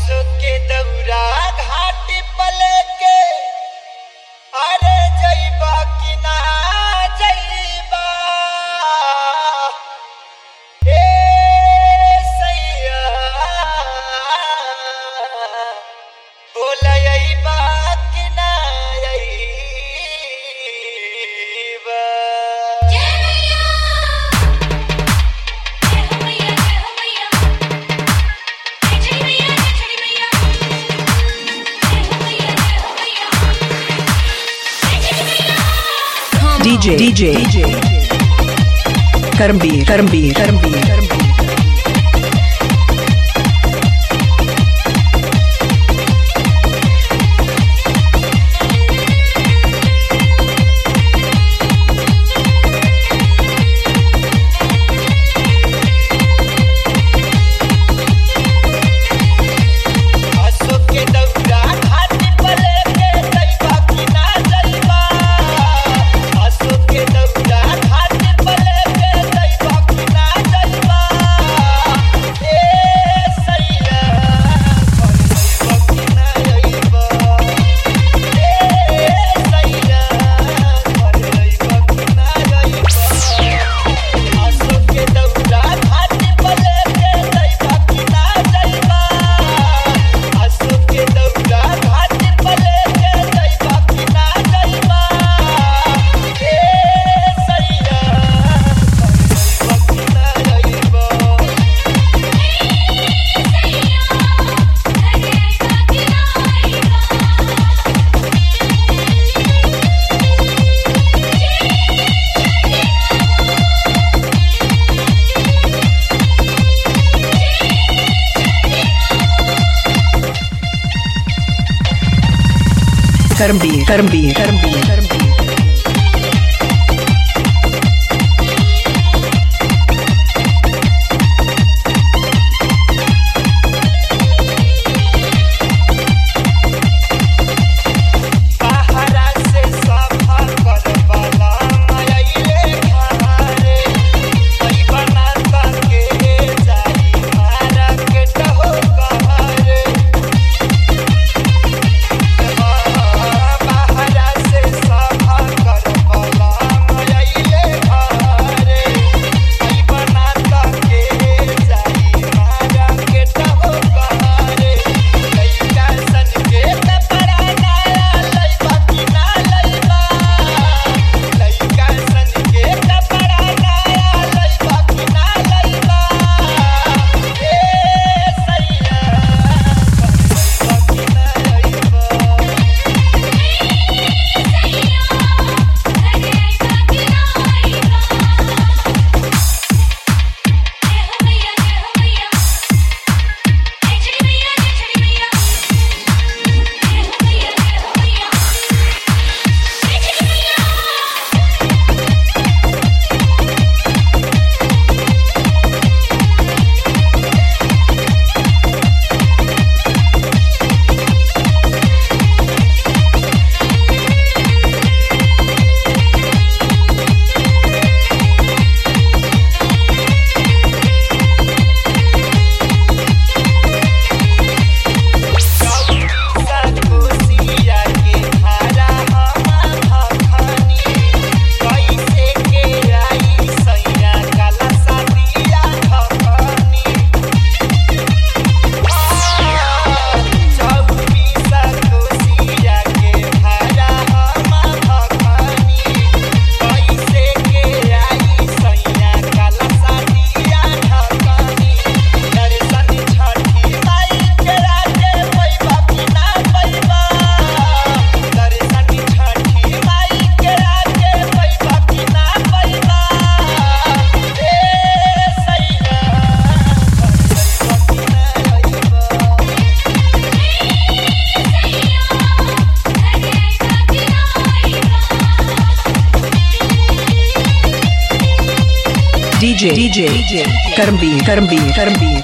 असो के दौरा घाट पले के अरे जइबा कि ना जइबा ए सैया बोला अइबा कि ना अइबा जय मैया जय हो मैया जय हो मैया जय जय मैया जय जय मैया जय हो मैया जय हो मैया जय जय मैया DJ DJ Karambir Karambir Karambir असो के दौरा घाट पले के जइबा कि ना जइबा असो के दौरा घाट पले के जइबा कि ना जइबा ए सैया जइबा कि ना जइबा ए सैया जइबा कि ना जइबा असो के दौरा घाट पले के जइबा कि ना जइबा असो के दौरा घाट पले के जइबा कि ना जइबा ए सैया जइबा कि ना जइबा Karambir Karambir Karambir बाहरा से सफा करवाला मायले घरे कोई बना के जाई मारा के टहो कहरे बाहरा से सफा करवाला मायले घरे कोई बना के जाई मारा के टहो कहरे लइका सन के कपड़ा नया लइबा कि ना लइबा लइका सन के कपड़ा नया लइबा कि ना लइबा ए सैया लइबा कि ना लइबा कोसिया के धारा हम भखनी कैसे के आई सैया काला सादिया भखनी चौबीसा कोसिया के धारा हम भखनी कैसे के आई सैया काला सादिया भखनी दर्शन छठी माई के राजे पैबा कि ना पैबा दर्शन छठी माई के राजे पैबा कि ना पैबा ए सैया पैबा कि ना पैबा DJ DJ Karambir Karambir Karambir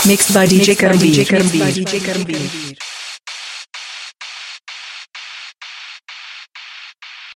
Mixed by DJ Karambir. DJ Karambir.